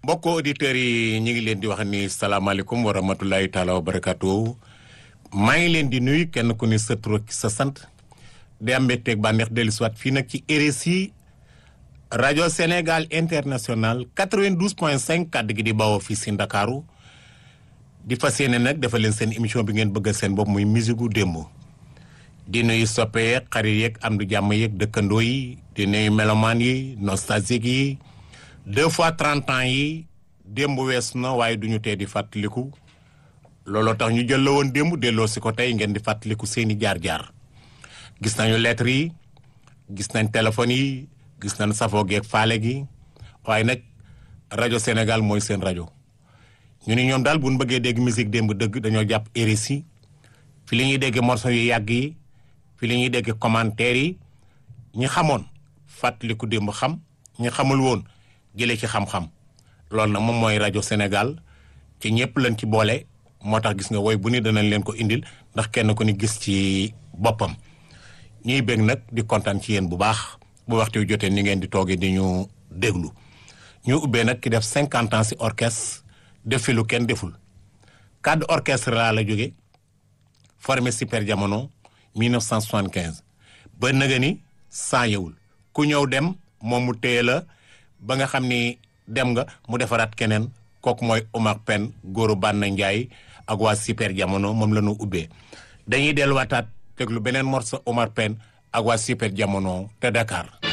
mbokk auditeurs yi ñu ngi leen di wax ni salaamaaleykum wa rahmatulahi taala wa barakaatu maa ngi leen di nuyu kenn ku ni sa tur ak sa sant di am mbégteeg bànneex dellu si waat fii nag ci RSI rajo Sénégal international 92 point 5 kàddu gi di bawoo fii si Ndakaaru di fas yéene nag dafa leen seen émission bi ngeen bëgg seen bopp muy musique gu démb di nuyu soppe yeeg xarit yeeg am du jàmm yeeg dëkkandoo yi di nuyu melomaan yi nostalgique yi deux fois trente ans yi démb wees na waaye du ñu tee di fàttaliku looloo tax ñu jël la woon démb delloo si ko tey ngeen di fàttaliku seeni jaar-jaar gis nañu lettres yi gis nañ téléphones yi gis nañ safoo geeg faale gi waaye nag rajo Sénégal mooy seen rajo ñu ni ñoom daal bu ñu bëggee dégg musique démb dëgg dañoo jàpp RSI fi li ñuy dégg morceau yu yàgg yi fi li ñuy dégg commentaires yi ñi xamoon fàttaliku démb xam ñi xamul woon jëlee ci xam-xam loolu nag moom mooy rajo Sénégal ci ñëpp lañ ci boole moo tax gis nga woy bu ni danañ leen ko indil ndax kenn ku ni gis ci boppam ñuy bég nag di kontaan ci yéen bu baax bu waxtu wi jotee ni ngeen di toogee di ñu déglu ñu ubbee nag ki def cinquante ans si orchestre def fi lu kenn deful cadre orchestre laa la jóge formé super jamono 1975 ba nëga ni sans yewul ku ñëw dem moom mu téye la ba nga xam ni dem nga mu defaraat keneen kooku mooy Omar Pène góoru Banna Ndiaye ak waa super jamono moom la ñu ubbee dañuy delluwaataat déglu beneen morceau Omar Pène ak waa super jamono te Dakar